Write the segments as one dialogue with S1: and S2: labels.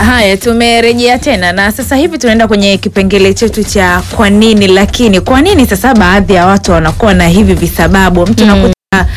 S1: Haya, tumerejea tena na sasa hivi tunaenda kwenye kipengele chetu cha kwa nini. Lakini kwa nini sasa baadhi ya watu wanakuwa na hivi visababu? Mtu nakuta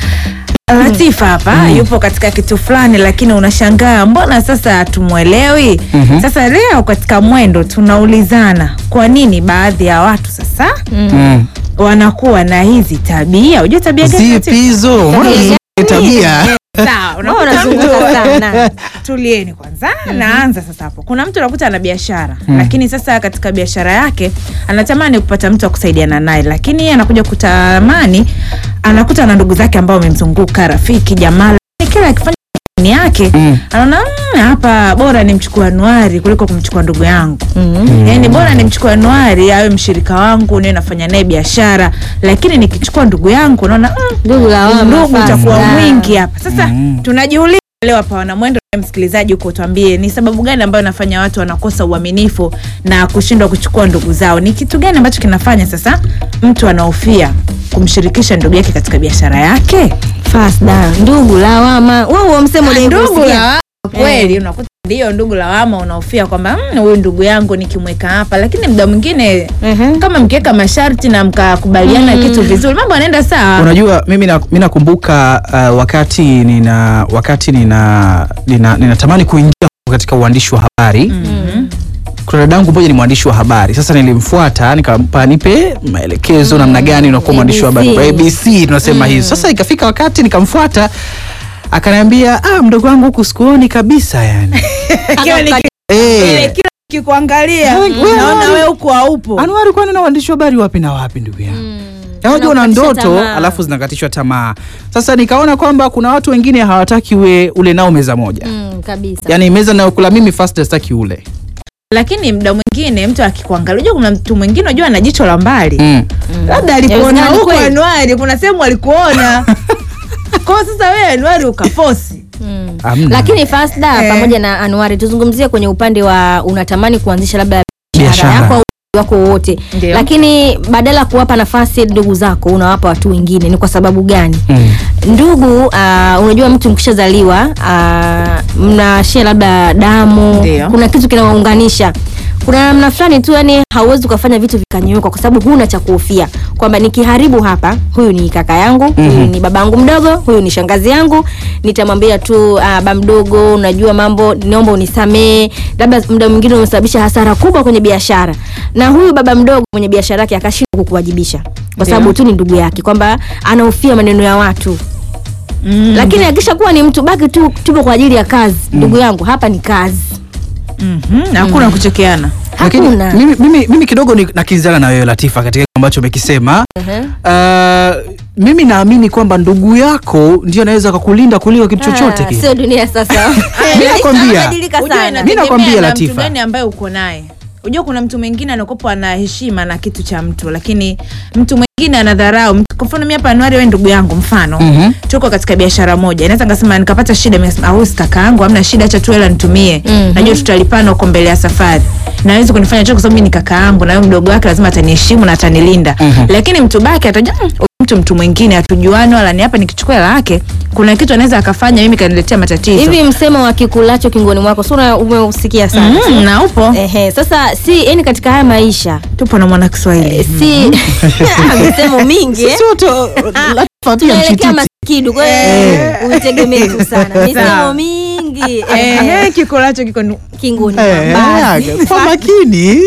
S1: Latifa hapa yupo katika kitu fulani, lakini unashangaa mbona sasa hatumwelewi. Sasa leo katika mwendo tunaulizana kwa nini baadhi ya watu sasa
S2: Mm.
S1: wanakuwa na hizi tabia. Unajua tabia gani?
S2: Zipi hizo? Mbona
S1: Tabia.
S2: ni tabia?
S1: Sawa,
S3: Mbona
S1: unakuta mtu
S3: unazunguka sana?
S1: tulieni kwanza naanza sasa hapo kuna mtu anakuta ana biashara lakini sasa katika biashara yake anatamani kupata mtu wa kusaidiana naye lakini yeye anakuja kutamani anakuta na ndugu zake ambao wamemzunguka rafiki jamaa lakini kila akifanya ni yake
S2: Mm.
S1: anaona "Mm, hapa bora nimchukue anuari kuliko kumchukua ndugu yangu yaani bora nimchukue anuari awe mshirika wangu niwe nafanya naye biashara lakini nikichukua ndugu yangu naona "Mm,
S3: Ndugu lawama,
S1: ndugu utakuwa
S3: fasta.
S1: mwingi hapa sasa
S2: Mm.
S1: tunajiuliza leo hapa wanamwendo na msikilizaji huko tuambie ni sababu gani ambayo inafanya watu wanakosa uaminifu na kushindwa kuchukua ndugu zao ni kitu gani ambacho kinafanya sasa mtu anahofia kumshirikisha ndugu yake katika biashara yake
S3: Fasda, ndugu lawama. Wewe huo msemo
S1: ndugu
S3: uliokusikia?
S1: lawama kweli unakuta ndio ndugu lawama unahofia kwamba "Mm, huyu ndugu yangu nikimweka hapa lakini muda mwingine
S3: Mhm.
S1: kama mkiweka masharti na mkakubaliana kitu vizuri mambo yanaenda sawa
S2: Unajua mimi na, mimi nakumbuka uh, wakati nina wakati nina nina ninatamani kuingia katika uandishi wa habari. Kuna dadangu mmoja ni mwandishi wa habari. Sasa nilimfuata nikampa nipe maelekezo namna gani unakuwa mwandishi wa habari.
S3: ABC.
S2: ABC tunasema hizo. Sasa ikafika wakati nikamfuata akaniambia, "Ah, mdogo wangu huku sikuoni kabisa yani."
S1: Kila niki-
S2: Eh.
S1: kila nikikuangalia
S2: Wewe- wewe-
S1: naona wewe huko haupo
S2: Anuari kwani na uandishi wa habari wapi na wapi ndugu yangu? Unajua una
S3: Unakatisha
S2: ndoto
S3: tamaa.
S2: alafu zinakatishwa tamaa. Sasa nikaona kwamba kuna watu wengine hawataki uwe ule nao meza moja.
S3: Mm, kabisa.
S2: Yaani meza nayokula mimi fast sitaki ule.
S1: lakini muda mwingine mtu akikuangalia unajua kuna mtu mwingine unajua ana jicho la mbali
S2: Mm.
S1: labda alikuona
S3: Yawezekana ni
S1: huko
S3: kweli.
S1: anuari kuna sehemu alikuona kwao sasa wewe anuari ukafosi
S3: Mm.
S2: Amna.
S3: Lakini Fasda
S1: Eh.
S3: pamoja na Anuari tuzungumzie kwenye upande wa unatamani kuanzisha labda biashara
S2: Biashara.
S3: yako au wako wote,
S1: Ndio.
S3: lakini badala ya kuwapa nafasi ndugu zako unawapa watu wengine, ni kwa sababu gani?
S2: Mm.
S3: Ndugu uh, unajua mtu mkishazaliwa uh, mnashia labda damu,
S1: Ndio.
S3: kuna kitu kinawaunganisha kuna namna fulani tu, yani hauwezi ukafanya vitu vikanyooka kwa sababu huna cha kuhofia kwamba nikiharibu hapa, huyu ni kaka yangu, huyu ni babangu mdogo, huyu ni shangazi yangu, nitamwambia tu uh, ba mdogo, unajua mambo, naomba unisamee, labda muda mwingine umesababisha hasara kubwa kwenye biashara, na huyu baba mdogo mwenye biashara yake akashindwa kukuwajibisha kwa sababu tu ni ndugu yake, kwamba anahofia maneno ya watu
S1: mm.
S3: lakini akisha kuwa ni mtu baki tu tupo kwa ajili ya kazi ndugu yangu hapa ni kazi
S1: Mhm, hakuna kuchekeana
S2: Lakini
S3: hakuna
S2: mimi, mimi, mimi kidogo ni- nakinzana na wewe Latifa katika kile ambacho umekisema.
S3: Mhm.
S2: Uh, mimi naamini kwamba ndugu yako ndio anaweza kukulinda kuliko kitu chochote
S3: Ah,
S2: kile.
S3: sio dunia sasa
S2: Mimi nakwambia.
S3: Amebadilika
S1: Unajua
S3: sana
S1: inategemea
S2: nakwambia,
S1: na
S2: Latifa.
S1: mtu gani ambaye uko naye unajua kuna mtu mwingine anakopa ana heshima na kitu cha mtu lakini mtu mwingine anadharau Mtu- kwa mfano mimi hapa anuari wewe ndugu yangu mfano
S2: Mhm.
S1: tuko katika biashara moja inaweza nikasema nikapata shida nikasema au kaka yangu hamna shida acha tu hela nitumie
S3: Mhm.
S1: najua tutalipana huko mbele ya safari nawezi kunifanya chochote kwa sababu mimi ni kaka yangu na wewe mdogo wake lazima ataniheshimu na atanilinda lakini mtu baki atajua "Mm, huyu mtu mtu mwingine hatujuani wala ni hapa nikichukua hela yake kuna kitu anaweza akafanya mimi kaniletea matatizo
S3: hivi msemo wa kikulacho kingoni mwako sura umeusikia sana
S1: mm, na upo
S3: Ehe, sasa si yani katika haya maisha
S1: tupo na mwana Kiswahili
S3: si misemo mingi eh?
S2: Sisi wote Latifa pia
S3: tunaelekea
S2: mshititi.
S3: masikidu kwa hiyo uitegemee tu sana misemo
S1: Sawa.
S3: mingi
S1: Ehe, kikolacho kiko nu-
S3: kingoni
S2: Eh,
S3: mwa basi.
S2: kwa makini.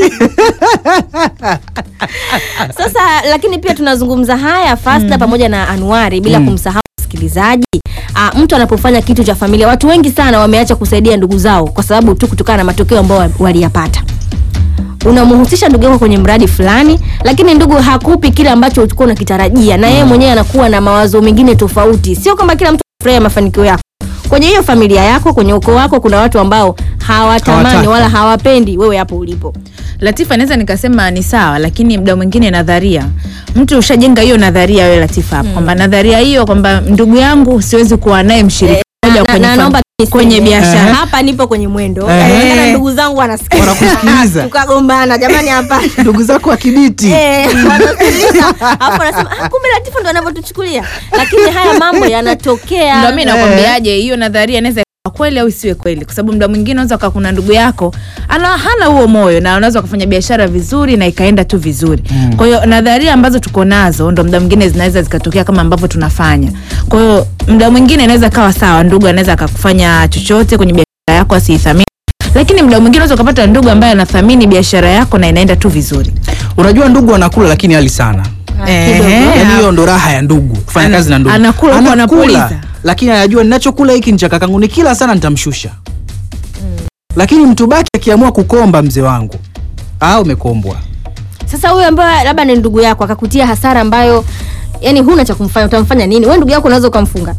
S3: Sasa lakini pia tunazungumza haya Fasta pamoja na Anuari bila kumsahau msikilizaji. Ah, mtu anapofanya kitu cha familia, watu wengi sana wameacha kusaidia ndugu zao kwa sababu tu kutokana na matokeo ambayo wa- waliyapata. Unamhusisha ndugu yako kwenye mradi fulani, lakini ndugu hakupi kile ambacho ulikuwa unakitarajia, na yeye mwenyewe anakuwa na mawazo mengine tofauti. Sio kwamba kila mtu anafurahia mafanikio yako. Kwenye hiyo familia yako, kwenye ukoo wako, kuna watu ambao hawatamani
S2: Hawataki.
S3: wala hawapendi wewe hapo ulipo.
S1: Latifa naweza nikasema ni sawa, lakini muda mwingine nadharia, mtu ushajenga hiyo nadharia wewe Latifa hapo kwamba nadharia hiyo kwamba ndugu yangu siwezi kuwa naye mshirika moja
S3: na,
S1: kwenye,
S3: na,
S1: fam-
S3: naomba niseme,
S1: kwenye biashara
S3: hapa nipo kwenye mwendo
S2: Eh.
S3: Inawezekana ndugu zangu wanasikia
S2: Wanakusikiliza.
S3: tukagombana jamani hapana
S2: Ndugu zako wa kibiti.
S3: Eh, wanasikiliza alafu wanasema ah, kumbe Latifa ndo anavyotuchukulia lakini haya mambo yanatokea
S1: ndio mimi nakwambiaje, hiyo nadharia inaweza kweli au isiwe kweli, kwa sababu muda mwingine unaweza ukawa kuna ndugu yako ana hana huo moyo na unaweza kufanya biashara vizuri na ikaenda tu vizuri.
S2: Mm.
S1: Kwa hiyo nadharia ambazo tuko nazo ndo muda mwingine zinaweza zikatokea kama ambavyo tunafanya. Kwa hiyo muda mwingine inaweza kawa sawa, ndugu anaweza akakufanya chochote kwenye biashara yako asiithamini, lakini muda mwingine unaweza ukapata ndugu ambaye anathamini biashara yako na inaenda tu vizuri.
S2: Unajua ndugu anakula lakini hali sana.
S3: kidogo.
S1: Ehe.
S2: Yaani hiyo ndo raha ya ndugu, kufanya
S1: Ana-
S2: kazi na ndugu.
S1: anakula huku anapuliza.
S2: lakini anajua ninachokula hiki ni cha kakangu, nikila sana nitamshusha. Lakini mtu baki akiamua kukomba, mzee wangu, ah, umekombwa.
S3: Sasa huyu ambaye labda ni ndugu yako akakutia hasara ambayo yani huna cha kumfanya, utamfanya nini? Wewe ndugu yako unaweza ukamfunga.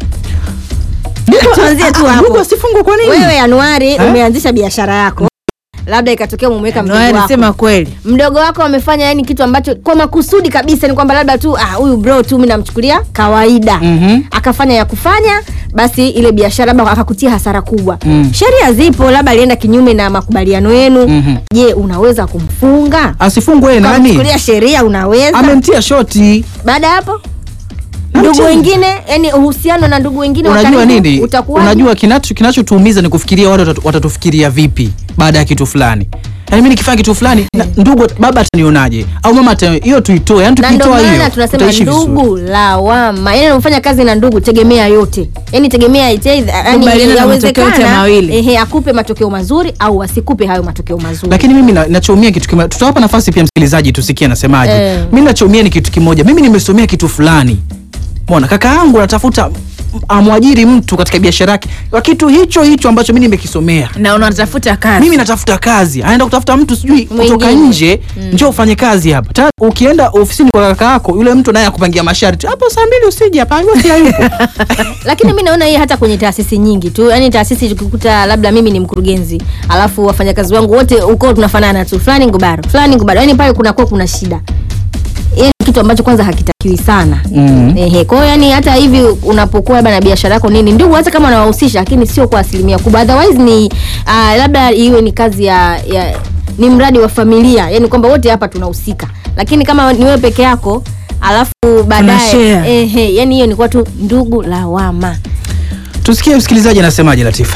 S3: Tuanzie tu
S2: Ah,
S3: hapo.
S2: Ndugu asifungwe kwa nini?
S3: Wewe Januari
S2: Eh?
S3: umeanzisha biashara yako, labda ikatokea umemweka mdogo
S1: Noeli,
S3: wako
S1: sema kweli.
S3: mdogo wako amefanya yani kitu ambacho kwa makusudi kabisa, ni kwamba labda tu ah, huyu bro tu mimi namchukulia kawaida
S2: Mhm.
S3: akafanya ya kufanya, basi ile biashara labda akakutia hasara kubwa.
S2: Mm.
S3: Sheria zipo, labda alienda kinyume na makubaliano yenu.
S2: Mhm.
S3: Je, unaweza kumfunga?
S2: Asifungwe yeye nani?
S3: Kumchukulia sheria unaweza?
S2: Amemtia shoti.
S3: Baada ya hapo
S2: Na
S3: ndugu
S2: mchana.
S3: wengine, yani uhusiano na ndugu wengine wa
S2: Unajua
S3: karibu
S2: nini?
S3: utakuwa
S2: Unajua kinacho kinachotuumiza ni kufikiria watu watatu- watatufikiria vipi baada ya kitu fulani. Yaani mimi nikifanya kitu fulani na ndugu baba atanionaje? Au mama ata hiyo tuitoe. Yaani
S3: na ndio
S2: tukitoa hiyo
S3: maana tunasema
S2: tutaishi vizuri.
S3: ndugu lawama. Yani unafanya kazi na ndugu, tegemea yote, yani tegemea ite- yani
S1: Kubaliana na matokeo yote
S3: yawezekana,
S1: mawili.
S3: ehe, akupe matokeo mazuri au asikupe hayo matokeo mazuri.
S2: Lakini mimi na- nachoumia kitu kimoja. Tutawapa nafasi pia msikilizaji tusikie anasemaje.
S3: Eh.
S2: Mimi nachoumia ni kitu kimoja. Mimi nimesomea kitu fulani. Mbona kaka yangu anatafuta amwajiri mtu katika biashara yake kwa kitu hicho hicho ambacho mimi nimekisomea.
S1: Na unatafuta kazi.
S2: mimi natafuta kazi anaenda kutafuta mtu sijui kutoka
S3: Mwingine.
S2: nje njoo ufanye kazi hapa tena ukienda ofisini kwa kaka yako yule mtu naye akupangia masharti hapo saa mbili usije hapa yuko si hayupo
S3: Lakini mi naona hii hata kwenye taasisi nyingi tu, yani taasisi tukikuta labda mimi ni mkurugenzi, alafu wafanyakazi wangu wote uko tunafanana tu, fulani ngubaro, fulani ngubaro, yani pale kunakuwa kuna shida yani kitu ambacho kwanza hakitakiwi sana
S2: Mhm.
S3: Ehe, kwa hiyo yani hata hivi unapokuwa labda na biashara yako nini, ndugu hata kama unawahusisha, lakini sio kwa asilimia kubwa, otherwise ni uh, labda iwe ni kazi ya, ya ni mradi wa familia, yani kwamba wote hapa tunahusika, lakini kama ni wewe peke yako alafu baadaye
S1: share.
S3: ehe, yani hiyo ni kwa tu ndugu lawama.
S2: tusikie msikilizaji anasemaje Latifa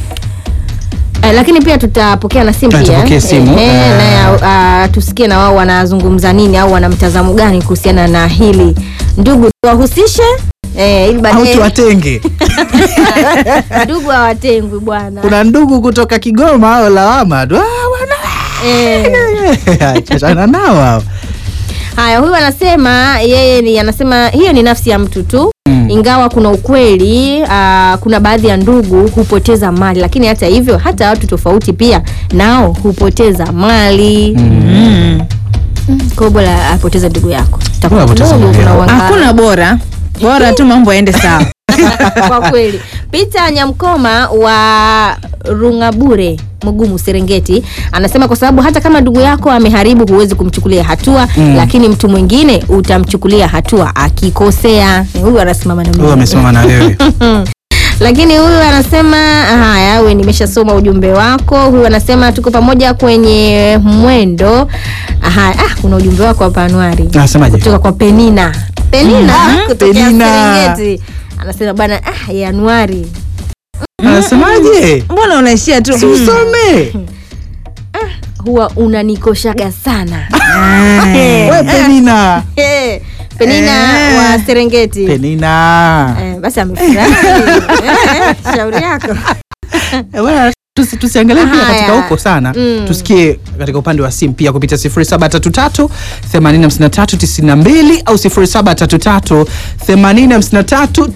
S3: Eh, lakini pia tutapokea na simu
S2: Eh,
S3: pia
S2: tupokee simu.
S3: Ehe,
S2: Eh.
S3: naye, uh, tusikie na wao wanazungumza nini au wana mtazamo gani kuhusiana na hili. Ndugu tuwahusishe eh, ili
S2: au
S3: baadaye
S2: tuwatenge
S3: ndugu hawatengwi bwana.
S2: kuna ndugu kutoka Kigoma au lawama tu ah
S3: Eh,
S2: bwana chachana nao hao
S3: haya, huyu anasema yeye ni anasema hiyo ni nafsi ya mtu tu
S2: Mm.
S3: ingawa kuna ukweli uh, kuna baadhi ya ndugu hupoteza mali, lakini hata hivyo hata watu tofauti pia nao hupoteza mali
S1: Mm.
S3: kwa hiyo bora apoteze ndugu yako
S2: Bora apoteze
S3: Ndugu,
S2: ndugu
S3: kuna
S2: yako.
S3: wanga-
S1: Hakuna bora. Bora tu mambo yaende sawa.
S3: kwa kweli Peter Nyamkoma wa Rungabure Mugumu Serengeti anasema kwa sababu hata kama ndugu yako ameharibu huwezi kumchukulia hatua
S2: Mm.
S3: lakini mtu mwingine utamchukulia hatua akikosea. Eh, Huyu anasimama na
S2: huyo
S3: mimi.
S2: amesimama na wewe
S3: Lakini huyu anasema haya, we nimeshasoma ujumbe wako. Huyu anasema tuko pamoja kwenye mwendo. Haya, ah, kuna ujumbe wako hapa Anuari
S2: anasemaje
S3: kutoka kwa Penina. Penina
S2: Mhm.
S3: kutokea
S2: Penina.
S3: Serengeti anasema bana, ah, Januari
S2: anasemaje
S1: Mbona unaishia tu?
S2: si usome
S3: huwa unanikoshaga sana.
S1: Ay.
S2: wewe Penina
S3: Eh, Penina
S1: Eh.
S3: wa Serengeti.
S2: Penina
S3: Eh, basi amefurahi. Eh, Shauri yako.
S2: Eh, bwana, tusi- tusiangalie pia
S3: Haya.
S2: katika huko sana
S3: Mm.
S2: tusikie katika upande wa simu pia kupitia 0733 805392 au 0733 8053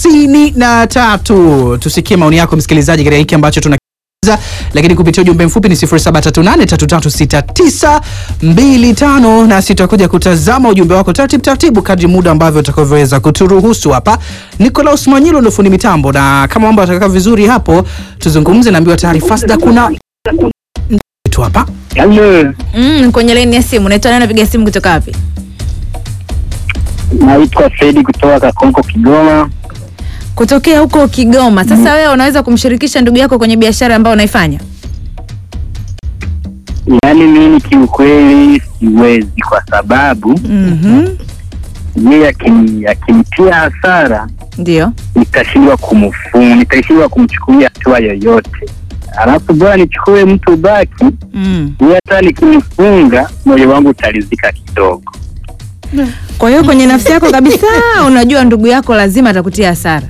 S2: 93 tusikie maoni yako msikilizaji katika hiki ambacho tuna lakini kupitia ujumbe mfupi ni 0738336925 na sitakuja kutazama ujumbe wako taratibu taratibu kadri muda ambavyo utakavyoweza kuturuhusu hapa. Nicolaus Mwanyilo ndo fundi mitambo, na kama mambo yatakaa vizuri hapo tuzungumze. Naambiwa tayari Fasda kuna tu hapa
S4: Halo,
S1: Mm, kwenye laini ya simu. Naitwa nani napiga simu kutoka wapi?
S4: naitwa Fredi kutoka Kakonko, Kigoma.
S1: Kutokea huko Kigoma. Sasa wewe unaweza kumshirikisha ndugu yako kwenye biashara ambayo unaifanya?
S4: Yaani mimi kiukweli siwezi, kwa sababu
S1: Mhm.
S4: yeye akini- akinitia hasara
S1: Ndio.
S4: nitashindwa kumfunga, nitashindwa kumchukulia hatua yoyote. Alafu bora nichukue mtu baki,
S1: Mm.
S4: ni hata nikimfunga moyo wangu utaridhika kidogo.
S1: Kwa hiyo kwenye nafsi yako kabisa unajua ndugu yako lazima atakutia hasara.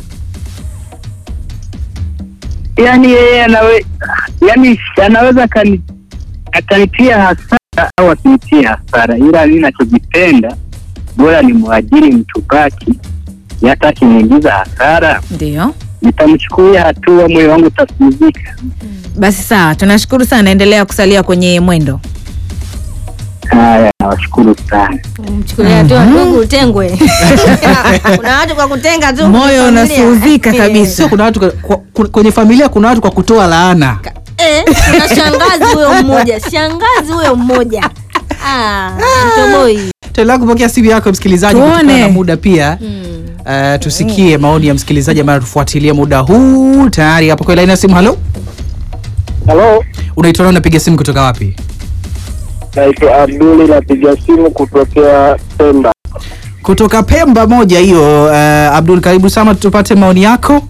S4: Yaani yeye anawe, yani anaweza akani, akanitia hasara au asinitie hasara, ila mimi nachokipenda bora ni mwajiri mtu baki, ni hata akiniingiza hasara
S1: Ndio.
S4: nitamchukulia hatua, moyo wangu utapumzika.
S1: Basi sawa, tunashukuru sana, endelea kusalia kwenye mwendo.
S4: Haya, nawashukuru sana.
S3: mchukulia hatua ndugu utengwe kuna watu kwa kutenga tu
S1: Moyo
S3: familia.
S1: unasuhuzika kabisa.
S2: Sio, kuna watu kwa- kwa- kwenye familia, kuna watu kwa kutoa laana.
S3: Eh, kuna shangazi huyo mmoja shangazi huyo mmoja Ah, mtoboi
S2: Tuendelea kupokea simu yako msikilizaji,
S1: Tuone.
S2: kutokana na muda pia uh, tusikie maoni ya msikilizaji ambaye anatufuatilia muda huu tayari hapo kwa laini ya simu. Halo,
S4: Halo,
S2: unaitwa nani? Unapiga simu kutoka wapi?
S4: naitwa Abduli, napiga simu kutokea Pemba.
S2: Kutoka Pemba moja hiyo. Uh, Abdul, karibu sana, tupate maoni yako.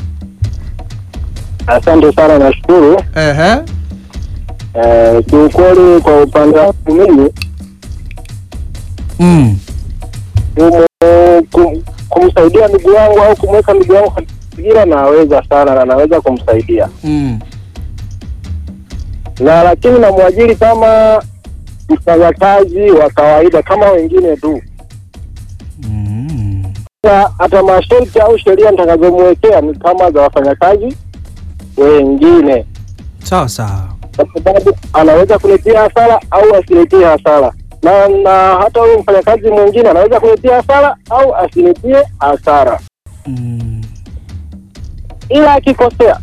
S4: Asante sana, nashukuru.
S2: Ehe.
S4: Eh, kiukweli kwa upande wangu mimi
S2: Mm.
S4: kumu- kum- kumsaidia ndugu yangu au kumweka ndugu yangu katika mazingira naweza sana na naweza kumsaidia
S2: Mm.
S4: na lakini namwajiri kama mfanyakazi wa kawaida kama wengine tu
S2: Mm.
S4: Sasa hata masharti au sheria nitakazomwekea ni kama za wafanyakazi wengine
S2: Sawa sawa.
S4: kwa sababu anaweza kuletea hasara au asinitie hasara na, na hata huyu mfanyakazi mwingine anaweza kuletea hasara au asinitie hasara
S2: Mm.
S4: ila akikosea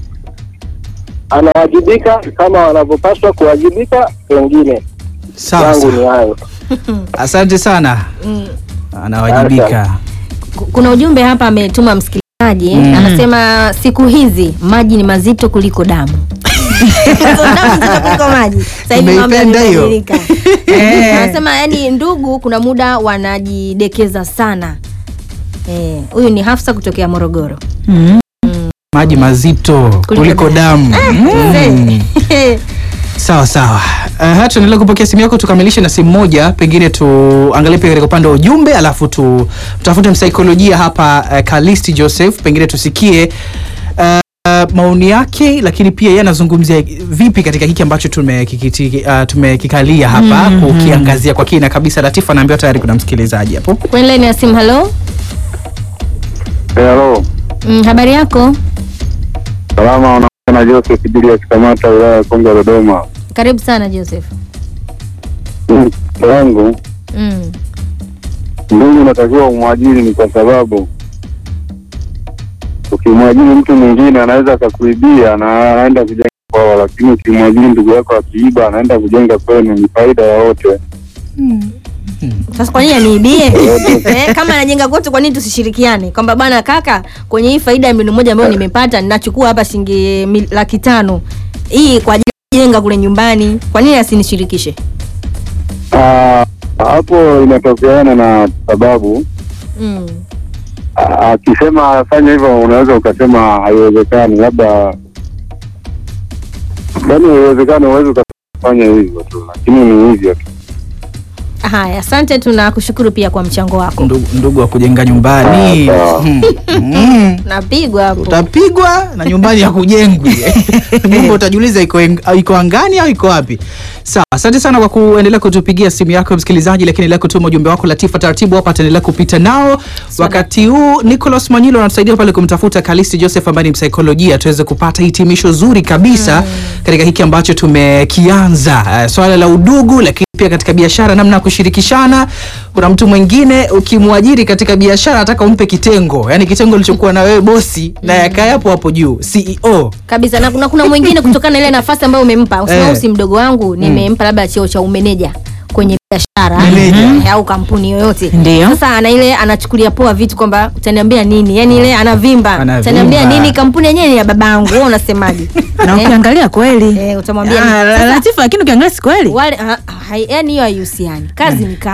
S4: anawajibika kama wanavyopaswa kuwajibika wengine.
S2: Sawa
S4: yangu ni
S2: sawa.
S4: hayo.
S2: Asante sana.
S3: Mm.
S2: Anawajibika.
S3: Ku- kuna ujumbe hapa ametuma msikilizaji
S2: Mm.
S3: anasema siku hizi maji ni mazito kuliko damu So, damu nzito kuliko maji Sasa hivi mambo
S2: Umeipenda hiyo?
S3: yamebadilika.
S1: Eh.
S3: anasema yani ndugu kuna muda wanajidekeza sana Eh, huyu ni hafsa kutokea morogoro
S1: Mm.
S2: Maji mazito kuliko damu. Mm. Sawa sawa. Uh, tuendelee kupokea simu yako tukamilishe na simu moja, pengine tuangalie pia katika upande wa ujumbe, alafu tu tutafute msaikolojia hapa uh, Kalisti Joseph, pengine tusikie uh, maoni yake, lakini pia yeye anazungumzia vipi katika hiki ambacho tumekikiti, uh, tumekikalia hapa
S1: Mhm.
S2: kukiangazia kwa kina kabisa. Latifa anaambiwa tayari kuna msikilizaji hapo.
S3: kwenye line ya simu halo
S4: Hello,
S3: mm, habari yako
S4: salama. Unaona Joseph Julius Kamata, wilaya ya Kongo, Dodoma.
S3: karibu sana joseph
S4: Mm, yangu
S3: mm.
S4: ndugu, unatakiwa umwajiri ni kwa sababu ukimwajiri mtu mwingine anaweza akakuibia na anaenda kujenga kwao, lakini ukimwajiri ndugu yako akiiba anaenda kujenga kwenu, ni faida ya wote.
S3: sasa kwa nini aniibie eh, kama anajenga kwetu kwa nini tusishirikiane kwamba bwana kaka kwenye hii faida ya milioni moja ambayo nimepata ninachukua hapa shilingi mil- laki tano hii kwa ajili ya kujenga kule nyumbani kwa nini asinishirikishe
S4: Ah, hapo inatokeana na sababu
S3: mm.
S4: Ah, akisema afanye hivyo, unaweza ukasema haiwezekani, labda yaani haiwezekani, huwezi ukafanya hivyo tu, lakini ni hivyo tu.
S3: haya asante tunakushukuru pia kwa mchango wako
S2: Ndugu, ndugu wa kujenga nyumbani.
S4: Ah, sawa.
S2: Hmm. Mm.
S3: napigwa hapo
S2: utapigwa na nyumbani ya kujengwi nyumba utajiuliza iko, eng- iko angani au iko wapi sawa asante sana kwa kuendelea kutupigia simu yako msikilizaji lakini endelea kutuma ujumbe wako latifa taratibu hapa ataendelea kupita nao wakati huu nicholas manyilo anatusaidia pale kumtafuta kalisti joseph ambaye ni msaikolojia tuweze kupata hitimisho zuri kabisa katika hiki ambacho tumekianza uh, swala la udugu lakini pia katika biashara namna ya kushirikishana kuna mtu mwingine ukimwajiri katika biashara nataka umpe kitengo yani kitengo ilichokuwa na wewe bosi na yakae hapo hapo juu ceo
S3: kabisa na kuna, kuna mwingine kutokana na ile nafasi ambayo umempa usema
S2: Eh.
S3: usi mdogo wangu nimempa labda cheo cha umeneja kwenye biashara
S2: Meneja.
S3: eh, au kampuni yoyote
S1: Ndio.
S3: sasa ana ile anachukulia poa vitu kwamba utaniambia nini yani ile anavimba
S2: Anavimba.
S3: utaniambia nini kampuni yenyewe ni ya babangu wewe unasemaje
S1: na
S3: Eh,
S1: ukiangalia kweli
S3: eh, utamwambia
S1: Ah,
S3: nini? Sasa,
S1: Latifa, lakini ukiangalia si kweli
S3: wale ah, hai- yani hiyo haihusiani kazi ni kazi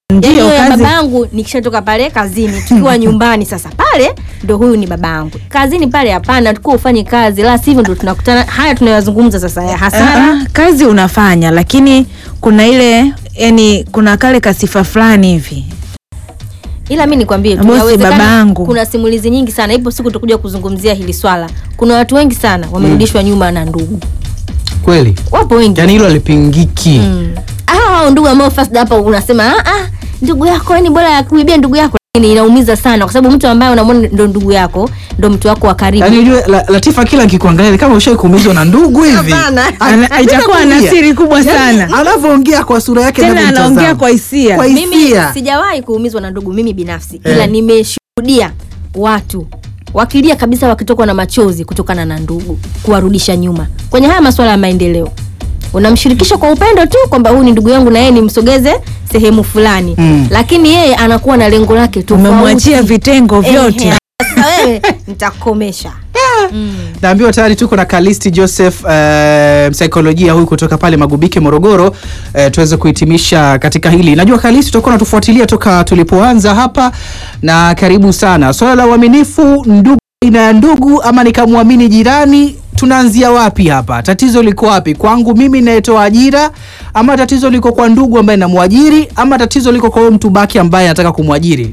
S1: Ndio,
S3: Yaani wewe
S1: kazi-
S3: baba yangu nikishatoka pale kazini tukiwa nyumbani sasa pale ndo huyu ni baba yangu kazini pale hapana tukuwa ufanye kazi la sivyo ndo tunakutana haya tunayozungumza sasa ya hasara
S1: Ah, ah, kazi unafanya lakini kuna ile yani kuna kale kasifa fulani hivi
S3: ila mi nikwambie tu,
S1: Bosi,
S3: yawezekana
S1: babangu.
S3: kuna simulizi nyingi sana ipo siku tutakuja kuzungumzia hili swala kuna watu wengi sana wamerudishwa nyuma na ndugu
S2: kweli
S3: wapo wengi
S2: yani hilo alipingiki
S3: Mm. Ah, hao ndugu ambao first hapa unasema ah, ah, ndugu yako yani bora ya kuibia ndugu yako lakini inaumiza sana kwa sababu mtu ambaye unamwona ndo ndugu yako ndo mtu wako wa karibu
S2: yani ujue la, latifa kila nkikuangalia ni kama ushai kuumizwa na ndugu hivi
S3: Hapana.
S2: Ana-
S1: Ana- itakuwa na
S2: anakuambia.
S1: siri kubwa
S2: Yani,
S1: sana.
S2: anavyoongea kwa sura yake
S1: tena
S2: inavyomtazama.
S1: anaongea kwa hisia
S2: Kwa
S3: mimi
S2: hisia
S3: sijawahi kuumizwa na ndugu mimi binafsi
S2: Eh.
S3: ila nimeshuhudia watu wakilia kabisa wakitokwa na machozi kutokana na ndugu kuwarudisha nyuma kwenye haya masuala ya maendeleo unamshirikisha kwa upendo tu kwamba huyu ni ndugu yangu na yeye nimsogeze sehemu fulani
S2: Mm.
S3: lakini yeye anakuwa na lengo lake tofauti.
S1: umemwachia vitengo vyote
S3: Ehe, sasa wewe nitakomesha mm.
S2: naambiwa tayari tuko na kalisti joseph uh, msaikolojia huyu kutoka pale magubike morogoro uh, tuweze kuhitimisha katika hili najua kalisti utakuwa unatufuatilia toka tulipoanza hapa na karibu sana swala la uaminifu ndugu aina ya ndugu ama nikamwamini jirani tunaanzia wapi hapa tatizo liko wapi kwangu mimi nayetoa ajira ama tatizo liko kwa ndugu ambaye namwajiri ama tatizo liko kwa huyo mtu baki ambaye anataka kumwajiri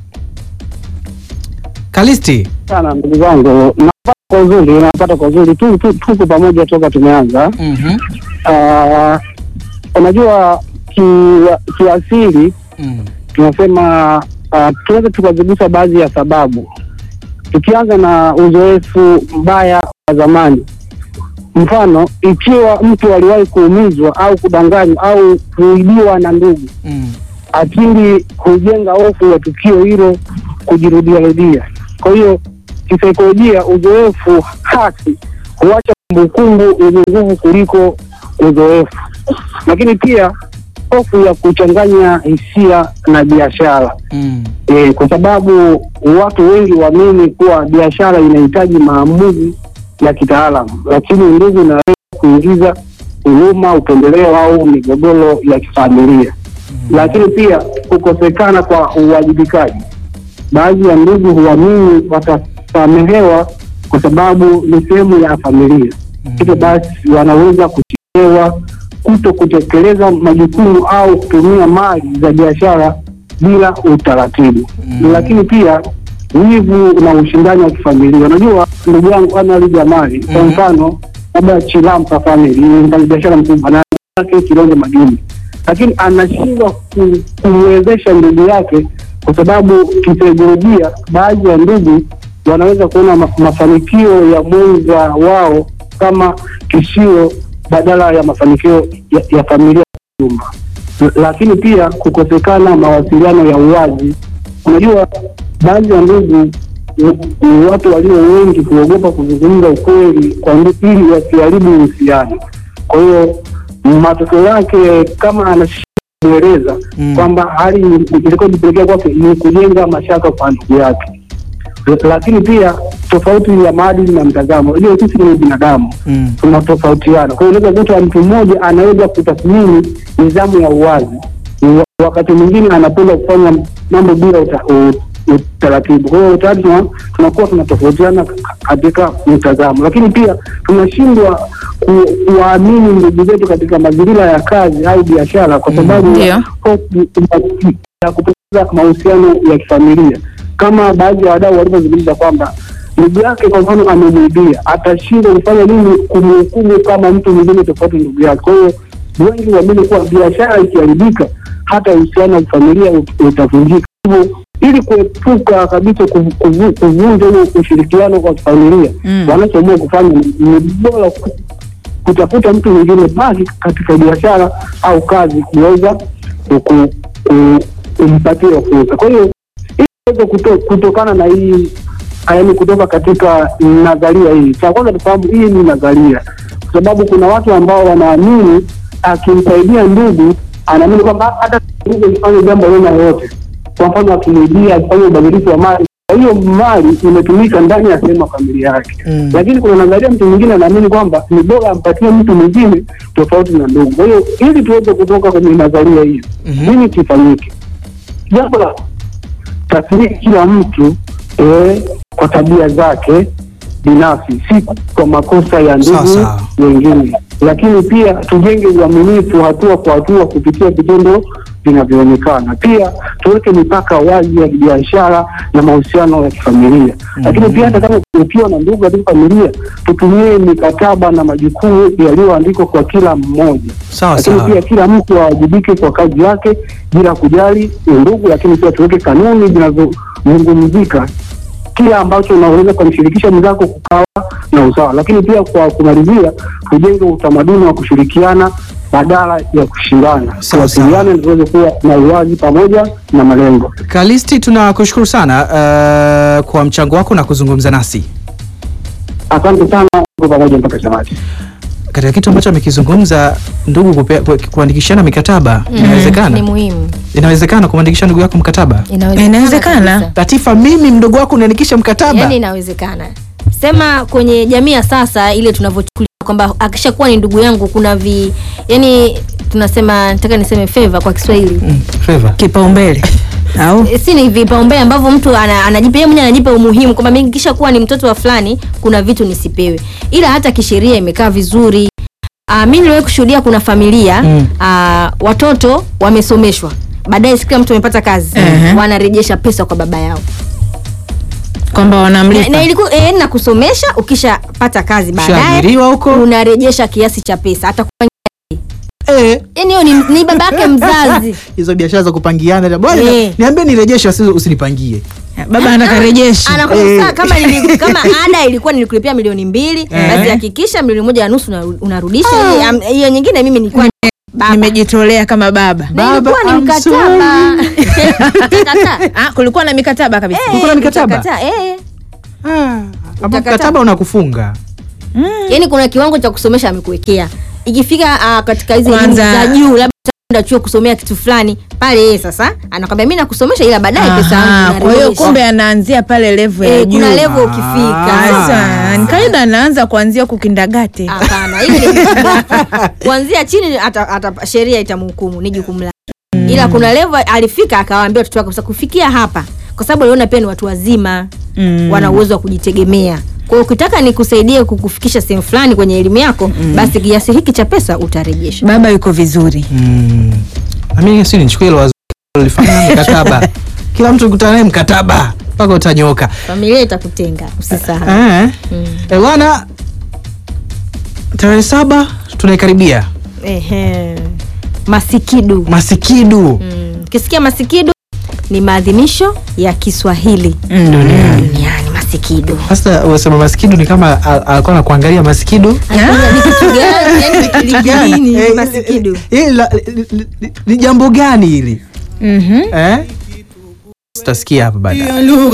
S2: kalisti
S4: sana ndugu zangu, napata kwa uzuri, napata kwa uzuri tu, tu, tuko pamoja toka tumeanza.
S2: mm-hmm.
S4: Ah, Unajua ki- kiasili
S2: mm.
S4: tunasema uh, tunaweza tukazigusa baadhi ya sababu, tukianza na uzoefu mbaya wa zamani. Mfano, ikiwa mtu aliwahi kuumizwa au kudanganywa au kuibiwa na ndugu,
S2: Mm.
S4: akili hujenga hofu ya tukio hilo kujirudiarudia. Kwa hiyo kisaikolojia, uzoefu hasi huacha kumbukumbu yenye nguvu kuliko uzoefu, lakini pia hofu ya kuchanganya hisia na biashara
S2: Mm.
S4: e, kwa sababu watu wengi waamini kuwa biashara inahitaji maamuzi ya kitaalamu, lakini ndugu inaweza kuingiza huruma, upendeleo au migogoro ya kifamilia. Lakini pia kukosekana kwa uwajibikaji. Baadhi ya ndugu huamini watasamehewa kwa sababu ni sehemu ya familia, hivyo basi wanaweza kuchelewa kuto kutekeleza majukumu au kutumia mali za biashara bila utaratibu. Lakini pia wivu na ushindani wa kifamilia. Unajua ndugu yangu ana lija mali, kwa
S2: Mhm.
S4: mfano labda Chilampa family ni mfanyabiashara mkubwa na yake Kilonzo Majuni, lakini anashindwa ku- kumwezesha ndugu yake kwa sababu kisaikolojia, baadhi ya ndugu wanaweza kuona ma- mafanikio ya mwenza wao kama tishio badala ya mafanikio ya, ya familia kwa jumla. L- Lakini pia kukosekana mawasiliano ya uwazi. Unajua, baadhi ya ndugu ni- ni watu walio wengi huogopa kuzungumza ukweli kwa ndu- ili wasiharibu uhusiano. Kwa hiyo matokeo yake kama anashindwa kueleza
S2: Mm.
S4: kwamba hali ilikuwa jipelekea kwake ni kujenga mashaka kwa ndugu yake, L- lakini pia tofauti ya maadili na mtazamo. Unajua sisi ni binadamu
S2: Mm.
S4: tunatofautiana. Kwa hiyo unaweza kuta mtu mmoja anaweza kutathmini nidhamu ya uwazi, Wa- wakati mwingine anapenda kufanya mambo bila uta, u- utaratibu. Kwa hiyo tayari tuna- tunakuwa tunatofautiana ka- katika mtazamo, lakini pia tunashindwa ku- kuwaamini ndugu zetu katika mazingira ya kazi au biashara kwa sababu
S1: Ndio.
S4: ya hofu ya- ya kupoteza mahusiano ya kifamilia, kama baadhi ya wadau walivyozungumza kwamba ndugu yake kwa mfano amemwibia, atashindwa kufanya nini kumhukumu kama mtu mwingine tofauti na ndugu yake. Kwa hiyo wengi waamini kuwa biashara ikiharibika, hata uhusiano wa familia ut- utavunjika. Hivyo ili kuepuka kabisa kuvu- kuvu- kuvunja huo ushirikiano kwa familia,
S1: Mm.
S4: wanachoamua kufanya ni- ni bora ku- kutafuta mtu mwingine baki katika biashara au kazi kuweza ku- ku- ku- kumpatia fursa. Kwa hiyo ili kuweza kuto, kutokana na hii yaani kutoka katika nadharia hii, cha kwanza tufahamu hii ni nadharia, kwa sababu kuna watu ambao wanaamini akimsaidia ndugu, anaamini kwamba hata ndugu akifanya jambo lema yoyote, kwa mfano akimwibia, akifanya ubadilifu wa mali, kwa hiyo mali imetumika ndani ya sehemu ya familia yake
S2: Mm.
S4: lakini kuna nadharia mtu mwingine anaamini kwamba ni bora ampatie mtu mwingine tofauti na ndugu. Kwa hiyo ili tuweze kutoka kwenye nadharia hiyo,
S2: Mhm.
S4: nini kifanyike?
S5: jambo la tathmini kila mtu eh, kwa tabia zake binafsi, si kwa makosa ya
S2: Sawa,
S5: ndugu
S2: sawa.
S5: wengine, lakini pia tujenge uaminifu hatua kwa hatua kupitia vitendo vinavyoonekana. Pia tuweke mipaka wazi ya biashara na mahusiano ya kifamilia, lakini pia hata kama ukiwa na ndugu katika familia, tutumie mikataba na majukumu yaliyoandikwa kwa kila mmoja
S2: Sawa
S5: lakini
S2: sawa.
S5: pia kila mtu awajibike kwa kazi yake bila kujali undugu, lakini pia tuweke kanuni zinazozungumzika kila ambacho unaweza kumshirikisha mwenzako kukawa na usawa. Lakini pia kwa kumalizia, tujenge utamaduni wa kushirikiana badala ya kushindana,
S2: Sawa,
S5: tuwasiliane na tuweze kuwa na uwazi pamoja na malengo.
S2: Kalisti, tunakushukuru sana uh, kwa mchango wako na kuzungumza nasi
S5: Asante sana, tuko pamoja mpaka tamati.
S2: katika kitu ambacho amekizungumza ndugu, kupe- ku- kuandikishana mikataba
S3: ni
S2: inawezekana,
S3: muhimu
S2: inawezekana kumwandikisha ndugu yako mkataba.
S1: Inawezekana.
S3: kabisa.
S2: Latifa, mimi mdogo wako uniandikisha mkataba
S3: Yaani inawezekana. Sema kwenye jamii ya sasa ile tunavyochukulia kwamba akishakuwa ni ndugu yangu kuna vi yani tunasema nataka niseme favor kwa Kiswahili.
S2: Mm, Trevor.
S1: Kipaumbele au
S3: E, si ni vipaumbele ambavyo mtu ana, anajipa yeye mwenyewe anajipa umuhimu kwamba mimi kisha kuwa ni mtoto wa fulani kuna vitu nisipewe, ila hata kisheria imekaa vizuri. Uh, mi niliwahi kushuhudia kuna familia
S2: Mm.
S3: ah, watoto wamesomeshwa baadaye siku kila mtu amepata kazi
S1: Ehe.
S3: wanarejesha pesa kwa baba yao
S1: kwamba
S3: na,
S1: wanamlipa
S3: na ilikuwa eh, na kusomesha ukishapata kazi baadaye
S2: Ushaajiriwa huko
S3: unarejesha kiasi cha pesa hata
S2: eh,
S3: yani hiyo ni, ni baba yake mzazi
S2: hizo biashara za kupangiana bwana,
S3: Eh.
S2: niambie nirejeshe, wasi- usinipangie.
S1: baba anakarejeshi
S3: anakosa kama nili, kama ada ilikuwa nilikulipia milioni mbili
S2: Eh.
S3: basi hakikisha milioni moja na nusu unaru- unarudisha Hiyo- am- hiyo nyingine mimi nilikuwa baba.
S1: nimejitolea kama baba
S3: Na ilikuwa
S2: Baba,
S3: ni
S2: I'm
S3: mkataba Utakataa?
S1: ah, kulikuwa na mikataba kabisa
S3: Eh,
S2: Kulikuwa na mikataba?
S3: utakataa, eh.
S2: Ah, hapo
S3: Utakataa.
S2: mkataba unakufunga
S3: yaani kuna kiwango cha kusomesha amekuwekea ikifika ah, katika hizi elimu
S1: Kwanza-
S3: za juu labda utaenda chuo kusomea kitu fulani pale yeye sasa anakwambia mi nakusomesha ila baadaye pesa
S1: Aha,
S3: yangu
S1: kwa hiyo
S3: narejesha."
S1: kumbe anaanzia pale level ya
S3: Eh,
S1: juu
S3: kuna level ukifika
S2: Ah.
S1: sasa ni kawaida anaanza kuanzia kukindagate
S3: hapana hili ni jukumu lake. kuanzia chini ata, ata, sheria itamhukumu ni jukumu lake ila kuna level alifika akawaambia watoto wake "Sasa kufikia hapa kwa sababu aliona pia ni watu wazima
S1: Mm.
S3: wana uwezo wa kujitegemea kwa hiyo ukitaka nikusaidie kukufikisha sehemu fulani kwenye elimu yako basi kiasi hiki cha pesa utarejesha
S1: baba yuko vizuri
S2: Mm. Amini si nichukue ile wazo ulifanya mkataba. Kila mtu ukutana naye mkataba mpaka utanyoka.
S3: familia itakutenga usisahau
S2: Eh.
S3: Mm.
S2: Eh, bwana tarehe saba tunaikaribia
S3: Ehe. masikidu
S2: masikidu
S3: Mm. ukisikia masikidu ni maadhimisho ya kiswahili
S2: duniani.
S3: duniani masikidu
S2: Sasa unasema masikidu ni kama al- alikuwa anakuangalia masikidu
S3: Anakuuliza ni kitu gani? Yaani ni
S2: Gani?
S3: nini
S2: Eh,
S3: masikidu?
S2: eh, eh, la- li- li- li- ni jambo gani hili
S1: Mhm.
S2: eh? tutasikia hapa baadaye